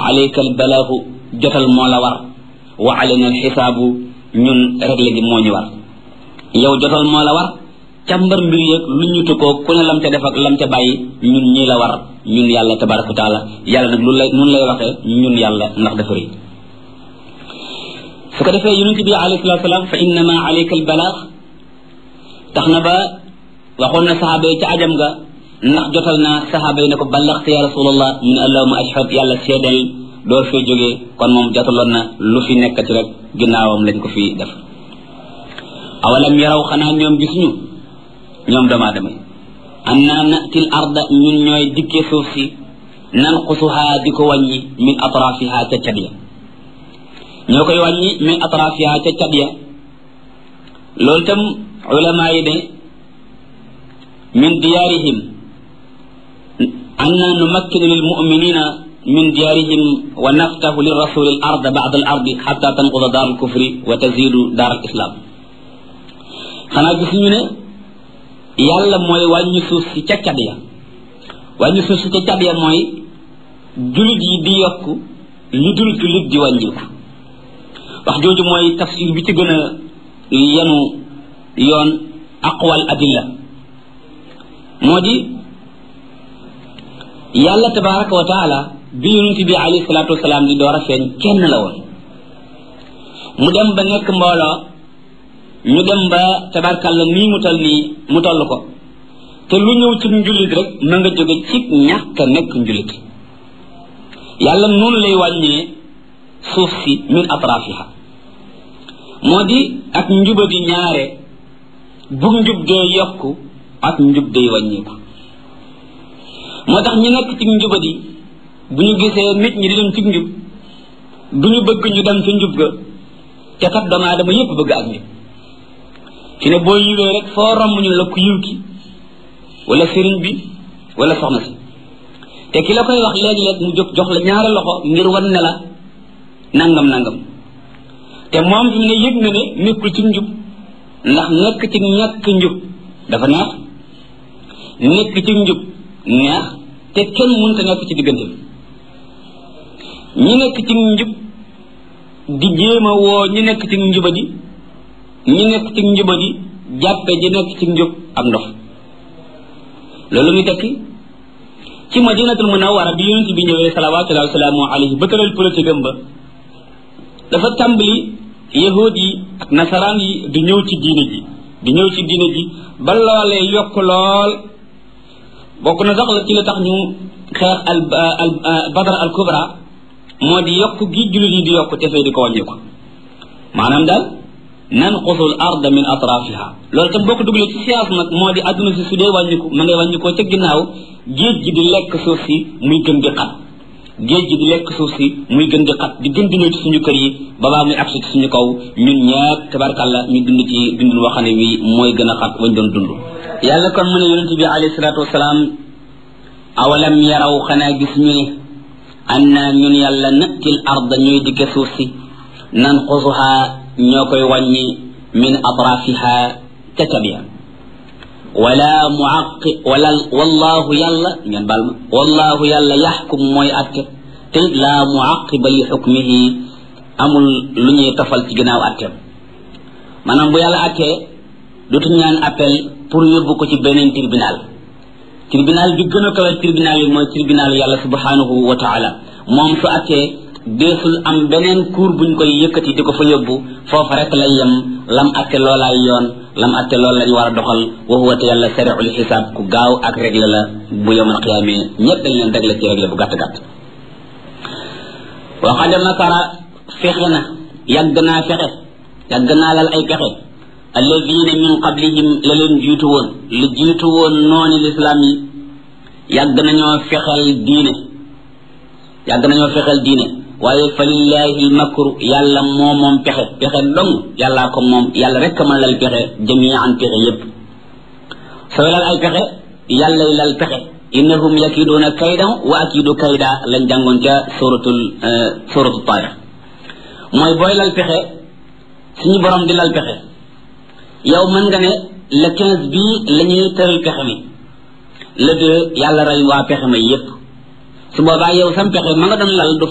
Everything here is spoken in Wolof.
alayka albalaagu jotal moo la war wa alayna alxisaabu ñun réglé gi moo ñu war yow jotal moo la war càmbar mbir yeeg lu ñu tukkoo ku ne lam ca def ak lam ca bàyyi ñun ñii la war ñun yàlla tabaraka wa taala yàlla nag lu lay nun lay waxee ñun yàlla ndax dafa rëy su ko defee yonent bi alayhi salatu salaam fa innama alayka albalaag tax na ba waxoon na saxaaba yi ca ajam ga ndax jotal naa saxaaba yi ne ko ballaxte ya rasulallah mu ne allahuma ashhad yàlla seedal door fee jógee kon moom jotaloon na lu fi nekkati rek ginnaawam lañ ko fi def awalam yaraw xanaa ñoom gisuñu ñoom doomu aadama yi anna natil arda ñun ñooy dikkee suuf si nanqusuha di ko wàññi min atrafiha ca cat ya ñoo koy wàññi min atrafiha ca cat ya loolu tam ulama yi ne min diyaarihim anna numakkinu lil muminina min diyaarihim wa naftahu li rasuli al arda ba'da al ardi hatta tanquda daar al kufri wa tazidu daar al islam xanaa gisuñu ne yàlla mooy wàññi suuf si ca cat ya wàññi suuf si ca cat ya mooy julit yi di yokk li dul julit di wàññiku wax jooju mooy tafsir bi ci gën a yenu yoon aqwal adilla moo di yàlla tabaraka wa taala bi yonent bi alayhi salaatu wasalaam di door a feeñ kenn la woon mu dem ba nekk mbooloo ñu dem ba tabarkalla nii mu toll nii mu toll ko te lu ñëw ci njulit rek ma nga jóge ci ñàkk a nekk njulit yàlla noonu lay wàññee suuf si min atrafiha moo di ak njubadi ñaare bu njub dee yokku ak njub day wàññeeku moo tax ñu nekk ci njubadi bu ñu gisee nit ñi di dem ci njub du ñu bëgg ñu dem ci njub ga te kat doomu aadama yépp bëgg ak njub fi ne boo yiwee rek foo romb ñu la ku yiw ki wala sëriñ bi wala soxna si te ki la koy wax léeg-léeg mu jóg jox la ñaari loxo ngir wan ne la nangam nangam te moom fi mu ne yëg na ne nekkul ci njub ndax nekk ci ñàkk njub dafa neex nekk ci njub neex te kenn mënta nekk ci diggante bi ñi nekk ci njub di jéem a woo ñi nekk ci njubadi ñi nekk ci njubadi jàppe ji nekk ci njub ak ndox loolu muy tekki ci madinatul munawwara bi yonent bi ñëwee salawatullahi wasalaamu alayhi ba tëral politique am ba dafa tàmbali yahud yi ak nasaraan yi di ñëw ci diine ji di ñëw ci diine ji ba loolee yokk lool bokk na sax la ci la tax ñu xeex al al badar al kubra moo di yokk gi jullit yi di yokk te fee di ko wàññi ko maanaam daal nanqusu al arda min atrafiha loolu tam boo ko dugalee ci science nag moo di adduna si su dee wàññiku ma ngay wàññikoo ca ginnaaw géej gi di lekk suuf si muy gën di xat géej gi di lekk suuf si muy gën di xat di gën di ñëw ci suñu kër yi babaa muy agsi ci suñu kaw ñun ñëpp tabarkàlla ñu dund ci dund waxane wi mooy gën a xat wañ doon dund yàlla kon mu ne yonente bi alayhi salaatu wasalaam awalam yaraw xanaa gis ñu ne anna ñun yàlla nattil arda ñuy dikke suuf si nanqusuha ñoo koy wàññi min atrafiha ca cabiya wala muaqi wala wallahu yàlla ngeen baal ma wallahu yàlla yaxkum mooy atte te it laa muaqiba li xukmihi amul lu ñuy tofal ci ginnaaw atteem maanaam bu yàlla attee dootuñ ñaan appel pour yóbbu ko ci beneen tribunal tribunal bi gën a kawe tribunal yi mooy tribunal yàlla subhanahu wa taala moom su attee deesul am beneen cour buñ koy yëkkati di ko fa yóbbu foofa rek lay yem lam atte loolaay yoon lam atte loolu lañ war a doxal wa huwa te yàlla sariul xisaab ku gaaw ak régle la bu yowmal qiyaame ñëpp dañ leen régle ci régle bu gàtt gàtt wa qad makara fexe na yàgg naa fexe yàgg naa lal ay pexe alladina min qablihim la leen jiitu woon lu jiitu woon nooni lislaam yi yàgg nañoo fexel diine yàgg nañoo fexel diine waaye fa lillahi lmakru yàlla moo moom pexe pexe dong yàllaa ko moom yàlla rek a mën lal pexe jamian pexe yépp sooy lal ay pexe yàllay lal pexe innahum yakiduuna kaydan wa akidu kayda lañ jàngoon ca suratul suratul taarix mooy booy lal pexe suñu borom di lal pexe yow mën nga ne le quinze bii la ñuy tëral pexe mi le deux yàlla rey waa pexe ma yépp su boobaa yow sam pexe ma nga doon lal du